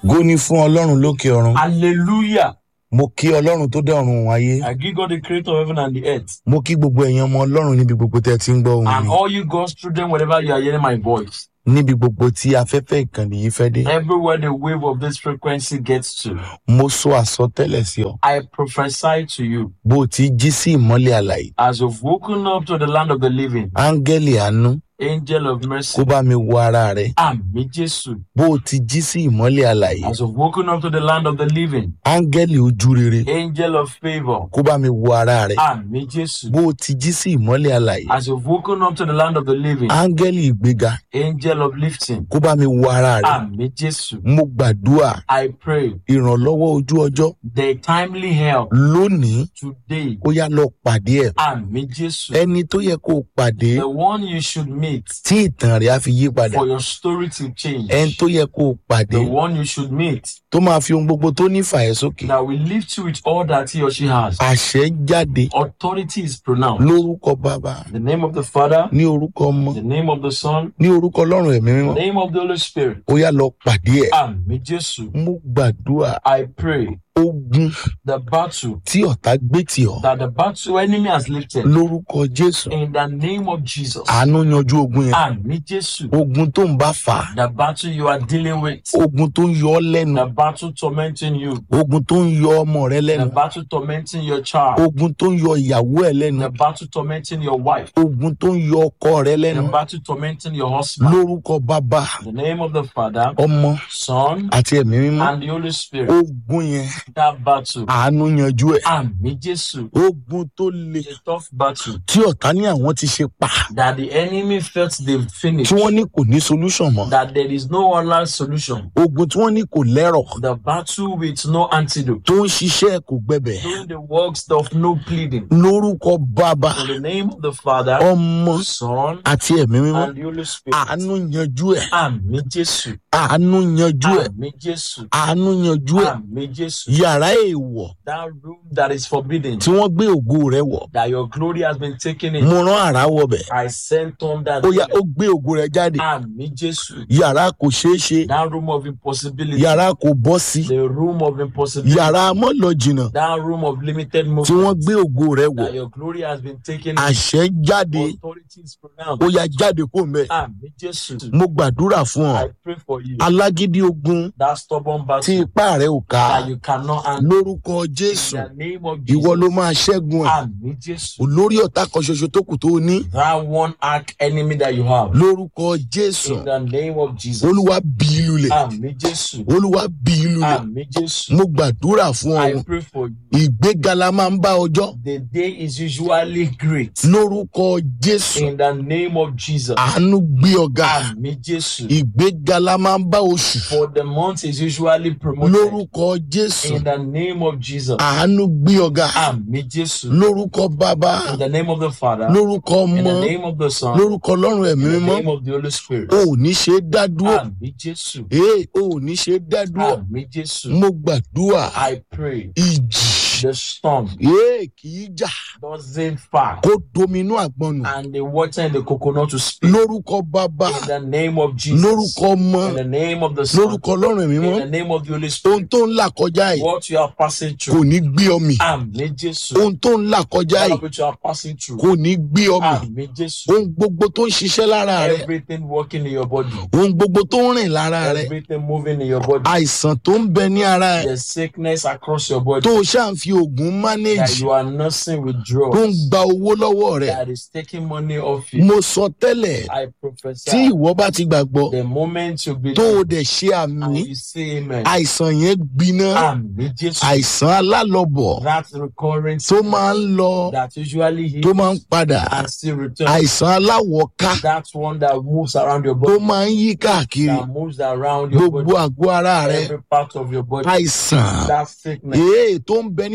Ògo ni fún ọlọ́run lókè ọ̀run Hallelujah. mo kí ọlọ́run tó dá ọ̀run òun ayé I give God the creator of heaven and the earth. mo kí gbogbo ẹ̀yin ọmọ ọlọ́run níbi gbogbo tẹ́ ẹ ti ń gbọ́ ohùn And mi all you God's children, wherever you are hearing my voice, níbi gbogbo tí afẹ́fẹ́ ìkànnì yìí fẹ́ dé everywhere the wave of this frequency gets to, mo sọ àsọtẹ́lẹ̀ sí ọ I prophesy to you bó o ti jí sí ìmọ́lẹ̀ àlàyé as you've woken up to the land of the living, áńgẹ́lì àánú angel of kó mercy. bá mi wo ara rẹ Àmì Jésù. bó o ti jí sí ìmọ́lẹ̀ àlàyé As you've woken up to the land of the living, áńgẹ́lì ojú rere angel of favor. kó bá mi wo ara rẹ Àmì Jésù. bó o ti jí sí ìmọ́lẹ̀ àlàyé As you've woken up to the land of the living, áńgẹ́lì ìgbéga angel of lifting. kó bá mi wo ara rẹ Àmì Jésù. mo gbàdúrà I pray ìrànlọ́wọ́ ojú ọjọ́ the timely help lónìí today. ó yá lọ pàdé ẹ̀ Àmì Jésù. ẹni tó yẹ kó o pàdé The one you should meet tí ìtàn rẹ̀ á fi yí padà for your story to change. ẹni tó yẹ kó o pàdé The one you should meet tó máa fi ohun gbogbo tó ní fà ẹ́ sókè that will lift you with all that he or she has. àṣẹ jáde Authority is pronounced. lórúkọ bàbá In the name of the Father, ní orúkọ ọmọ the name of the Son, ní orúkọ ọlọ́run ẹ̀mí the mímọ́ name of the Holy Spirit. ó yá lọ pàdé ẹ̀ Àmì Jésù. mo gbàdúrà I pray ogun the battle tí ọ̀tá gbé tì ọ́ that the battle enemy has lifted lórúkọ jésù in the name of Jesus. àánú yanjú ogun yẹn Àmì Jésù. ogun tó ń bá fà á The battle you are dealing with, ogun tó ń yọ ọ́ lẹ́nu the battle tormenting you, ogun tó ń yọ ọmọ rẹ lẹ́nu the battle tormenting your child, ogun tó ń yọ ìyàwó ẹ̀ lẹ́nu the battle tormenting your wife, ogun tó ń yọ ọkọ rẹ the lẹ́nu battle tormenting your husband. lórúkọ bàbá In the name of the Father, ọmọ Son, àti ẹ̀mí mímọ́ and the Holy Spirit. ogun yẹn That battle. àánú yanjú ẹ̀ Àmì Jésù. ogun tó le A tough battle tí ọ̀tá ní àwọn ti ṣe pa that the enemy felt they've finished, tí wọ́n ní kò ní solution mọ́ that there is no other solution. ogun tí wọ́n ní kò lẹ́rọ̀ The battle with no antidote, tó ń ṣiṣẹ́ kò gbẹbẹ̀ doing the works of no pleading. lórúkọ bàbá In the name of the Father, ọmọ Son, àti ẹ̀mí mímọ́ and the Holy Spirit. àánú yanjú ẹ̀ Àmì Jésù. àánú yanjú ẹ̀ Àmì Jésù. àánú yanjú ẹ̀ Àmì Jésù. yàrá èèwọ̀ That room that is forbidden, tí wọ́n gbé ògo rẹ̀ wọ̀ that your glory has been taken in. mo rán àrá wọbẹ̀ I sent on that. ó yá ó gbé ògo rẹ̀ jáde Àmì Jésù. yàrá kò ṣeé ṣe That room of impossibility. yàrá kò bọ́ sí The room of impossibility. yàrá mọ́ lọ jìnnà That room of limited tí wọ́n movement. gbé ògo rẹ̀ wọ̀ That your glory has been taken in. àṣẹ jáde Authority is ó pronounced. yá jáde kó mẹ́ Àmì Jésù. mo gbàdúrà fún ọ I pray for you. alágídí ogun That stubborn tí battle ipá rẹ̀ ò ká that you cannot handle. lórúkọ jésù In the name of ìwọ ló Jesus. máa ṣẹ́gun ẹ̀ Àmì Jésù. olórí ọ̀tá kan ṣoṣo tó kù tó o ní That one arch enemy that you have. lórúkọ jésù In the name of Jesus. olúwa bí i lulẹ̀ Àmì Jésù. olúwa bí i lulẹ̀ Àmì Jésù. mo gbàdúrà fún ọ I pray for you. ìgbéga la máa ń bá ọjọ́ The day is usually great. lórúkọ jésù In the name of Jesus. àánú gbé ọ̀gá Àmì Jésù. ìgbéga la máa ń bá oṣù For the month is usually promoted. lórúkọ jésù In the name of Jesus. àánú gbé ọ̀gá Àmì Jésù. lórúkọ bàbá In the name of the Father. lórúkọ In ọmọ the name of the Son. lórúkọ ọlọ́run ẹ̀mí In the mímọ́ name of the Holy Spirit. o ò ní ṣe é dá dúró Àmì Jésù. ee o ò ní ṣe é dá dúró Àmì Jésù. mo gbàdúrà I pray ìjì the storm ee kì í jà doesn't far kó dominú àgbọn nù and the water in the coconut to speak. lórúkọ bàbá In the name of Jesus. lórúkọ ọmọ In the name of the Son. lórúkọ ọlọ́run ẹ̀mí In mímọ́ the name of the Holy ohun Spirit. tó ń là kọjá yìí What you are passing kò through. ní gbé ọmì Àmì Jésù. ohun tó ń là kọjá All yìí of which you are passing through. kò ní gbé ọmì Àmì Jésù. ohun gbogbo tó ń ṣiṣẹ́ lára rẹ Everything working in your body. ohun gbogbo tó ń rìn lára rẹ Everything moving in your body. àìsàn tó ń bẹ ní ara ẹ The sickness across your body. tó o ṣáà ń fi oògùn That manage you are nursing with tó ń drugs. gba owó lọ́wọ́ rẹ That is taking money off you. mo sọ tẹ́lẹ̀ I tí prophesy. ìwọ bá ti gbàgbọ́ The moment you tó o believe dẹ̀ ṣe and àmì you say amen. àìsàn yẹn gbiná Àmì Jésù. àìsàn alálọ̀bọ̀ That recurring tó máa ń lọ that usually tó heals máa ń padà and still returns. àìsàn aláwọ̀ká That one that moves around your tó body. máa ń yí káàkiri That moves around your gbogbo body. àgọ́ ara rẹ Every part of your body. àìsàn That sickness èè tó ń bẹ nínú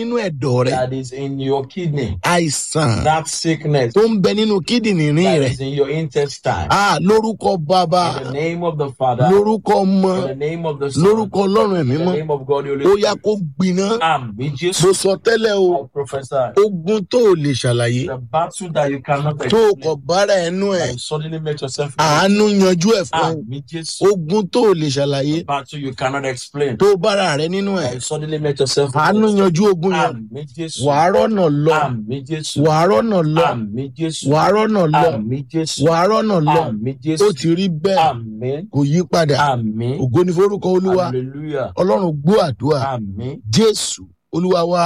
nínú ẹ̀dọ̀ rẹ that is in your kidney, àìsàn that sickness tó ń bẹ nínú kídìnrín that rẹ is in your intestine. Ah, lórúkọ bàbá In the name of the Father, lórúkọ ọmọ in the name of the Son, lórúkọ ọlọ́run ẹ̀mí in the mọ́ name of God, the Holy ó yá Spirit. kó gbiná Àmì mo Jésù, sọ tẹ́lẹ̀ o I prophesy. ogun tó o lè ṣàlàyé The battle that you cannot tó o explain, kọ̀ bára ẹnu ẹ̀ that you suddenly make yourself àánú yanjú ẹ̀ fún ẹ Àmì Jésù. ogun tó o lè ṣàlàyé The battle you cannot explain, tó o bára rẹ nínú ẹ̀ that you suddenly make yourself àánú yanjú ogun yẹn Àmì Jésù. wàá rọ́nà lọ Àmì Jésù. wàá rọ́nà lọ Àmì Jésù. wàá rọ́nà lọ Àmì Jésù. wàá rọ́nà lọ Àmì ó Jésù. ti rí bẹ́ẹ̀ Àmì. kò yí padà Àmì. ògo ní forúkọ olúwa Hallelujah. ọlọ́run gbọ́ àdúrà Àmì. jésù olúwa wa